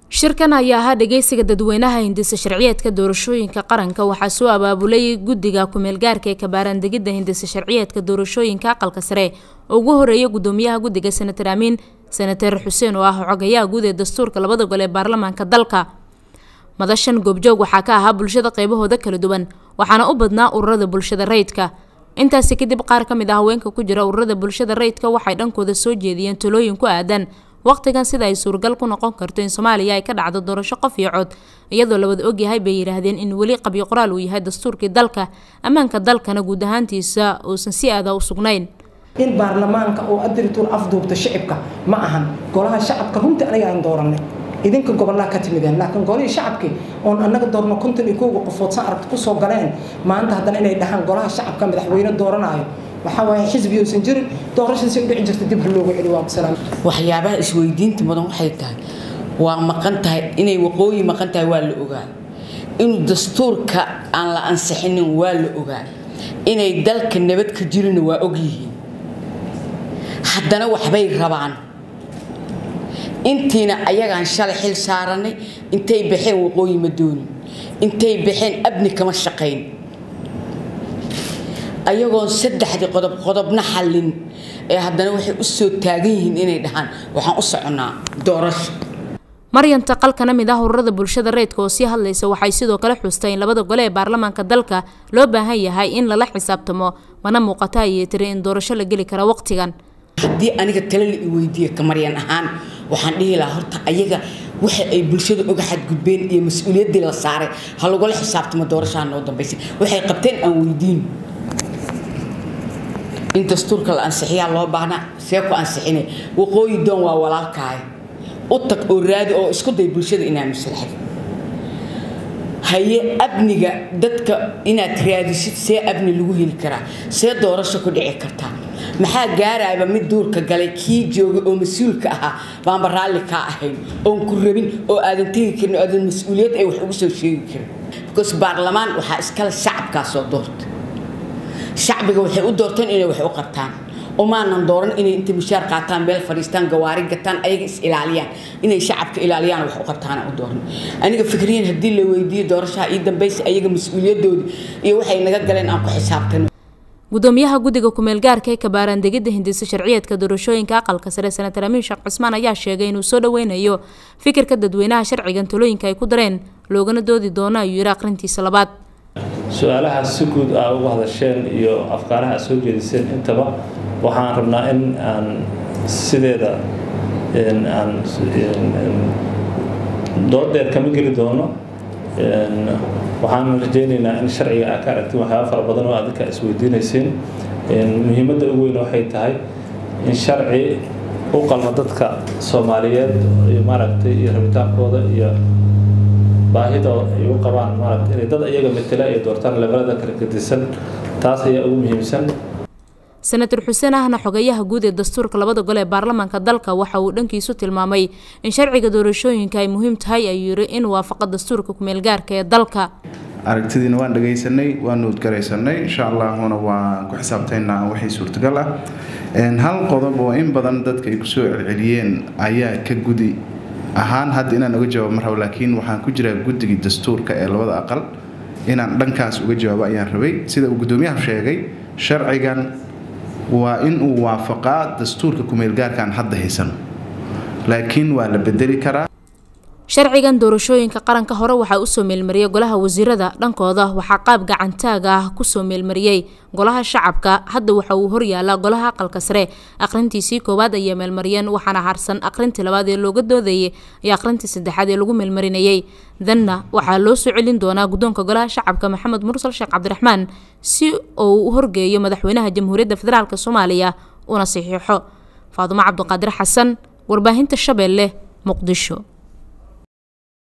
shirkan ayaa ahaa dhageysiga dadweynaha hindisa sharciyeedka doorashooyinka qaranka waxaa soo abaabulay guddiga kumeelgaarka ee kabaaraandegidda hindisa sharciyeedka doorashooyinka aqalka sare oo ugu horeeya gudoomiyaha guddiga senatar amiin senatar xuseen oo ah xogayaha guud ee dastuurka labada gol ee baarlamaanka dalka madashan goobjoog waxaa ka ahaa bulshada qeybahooda kala duwan waxaana u badnaa ururada bulshada rayidka intaasi kadib qaar ka mid ah haweenka ku jira ururada bulshada rayidka waxay dhankooda soo jeediyeen talooyin ku aadan waqtigan sida ay suuragal ku noqon karto in soomaaliya ay ka dhacdo doorasho qof iyo cod iyadoo lawada ogyahay bay yidhaahdeen in weli qabyo qoraal uu yahay dastuurkii dalka ammaanka dalkana guud ahaantiisa uusan si aada u sugnayn in baarlamaanka oo adirituur afduubta shicibka ma ahan golaha shacabka runtii anaga aan dooranay idinka gobolaa ka timideen laakiin golihii shacabkii oon annaga doorno konton iyo kowga qofood san aragti kusoo galeen maanta haddana inay dhahaan golaha shacabka madaxweyne dooranaayo waxaa waaye xisbi uusan jirin doorashadiisi u dhici jirta dib ha loogu celi waa salaam waxyaabaha isweydiinta mudan waxay tahay waa maqan tahay inay waqooyi maqan tahay waa la ogaa inuu dastuurka aan la ansixinin waa la ogaa inay dalka nabad ka jirina waa ogyihiin haddana waxbay rabaan intiina ayagaan shalay xil saaranay intay baxeen waqooyi ma doonin intay baxeen abni kama shaqayn ayagoon saddexdii qodob qodobna xallin ee haddana waxay u soo taagan yihiin inay dhahaan waxaan u soconnaa doorasho maryanta qal kana mid ah ururada bulshada reydka oo sii hadlaysa waxay sidoo kale xustay in labada gole ee baarlamaanka dalka loo baahan yahay in lala xisaabtamo mana muuqata ayay tiri in doorasho la geli kara waqtigan haddii aniga tale la i weydiiya kamaryan ahaan waxaan dhihi lahaa horta ayaga waxa ay bulshada oga xadgudbeen iyo mas-uuliyaddii la saaray ha lagula xisaabtamo doorashaha noo dambaysay waxay qabteen aan weydiin in dastuurka la ansixiyaa loo baahnaa see ku ansixinay waqooyi doon waa walaalkaay u tag oo raadi oo isku day bulshada inaad maslaxad haye abniga dadka inaad raadisid see abni lagu heli karaa see doorasho ku dhici kartaa maxaa gaarayba mid duurka galay kii joogay oo mas-uulka ahaa baanba raalli kaa ahayn oon ku rabin oo aadan tegi karin oo aadan mas-uuliyad ay wax ugu soo sheegi karin because baarlamaan waxaa iskale shacabkaasoo doorta shacbiga waxay u doorteen inay wax u qabtaan umaanan dooran inay inta mushaar qaataan meel fadhiistaan gawaari gataan ayaga is ilaaliyaan inay shacabka ilaaliyaan wax u qabtaan u dooran aniga fikriyan haddii la weydiiyo doorashaha ii dambaysa ayaga mas-uuliyadoodi iyo waxay naga galeen aan ku xisaabtano gudoomiyaha guddiga kumeelgaarka ee kabaaraandegidda hindisa sharciyeedka doorashooyinka aqalka sare senatar amiin sheekh cusmaan ayaa sheegay inuu soo dhaweynayo fikirka dadweynaha sharcigan talooyinka ay ku dareen loogana doodi doono ayuu yiri aqrintiisa labaad su-aalahaas si guud aa uga hadasheen iyo afkaaraha aad soo jeediseen intaba waxaan rabnaa in aan sideeda aan doodeer kama geli doono waxaan rajaynaynaa in sharciga aa ka aragtiin waxyaaba fara badan oo adinka isweydiinayseen muhiimadda ugu weyn waxay tahay in sharci u qalmo dadka soomaaliyeed iyo maaragtay iyo rabitaankooda iyo baahida ay u qabaan maaragta inay dad iyaga matela ay doortaan levelada kala gedisan taas ayaa ugu muhiimsan senatar xuseen ahna xogayaha guud ee dastuurka labada gole ee baarlamaanka dalka waxa uu dhankiisu tilmaamay in sharciga doorashooyinka ay muhiim tahay ayuu yiri in waafaqa dastuurka kumeelgaarka ee dalka aragtidiina waan dhagaysanay waan nuudgaraysanay insha allahuna waan ku xisaabtaynaa wixii suurtagal ah hal qodob oo in badan dadka ay kusoo celceliyeen ayaa ka gudi ahaan hadda inaan uga jawaabo mar rabo laakiin waxaan ku jiraa guddigii dastuurka ee labada aqal inaan dhankaas uga jawaabo ayaan rabay sida uu guddoomiyaha sheegay sharcigan waa in uu waafaqaa dastuurka kumeelgaarkaan hadda haysan laakiin waa la bedeli karaa sharcigan doorashooyinka qaranka hore waxaa usoo meelmariyay golaha wasiirada dhankooda waxaa qaab gacantaaga ah kusoo meelmariyey golaha shacabka hadda waxa uu horyaalaa golaha aqalka sare aqrintiisii koowaad ayay meelmariyeen waxaana harsan aqrintii labaad ee looga doodayay iyo aqrintii saddexaad ee lagu meelmarinayay danna waxaa loo soo celin doonaa guddoonka golaha shacabka maxamed mursal sheekh cabdiraxmaan si uu u horgeeyo madaxweynaha jamhuuriyadda federaalk soomaaliya una saxiixo faadumo cabdiqaadir xasan warbaahinta shabeelle muqdisho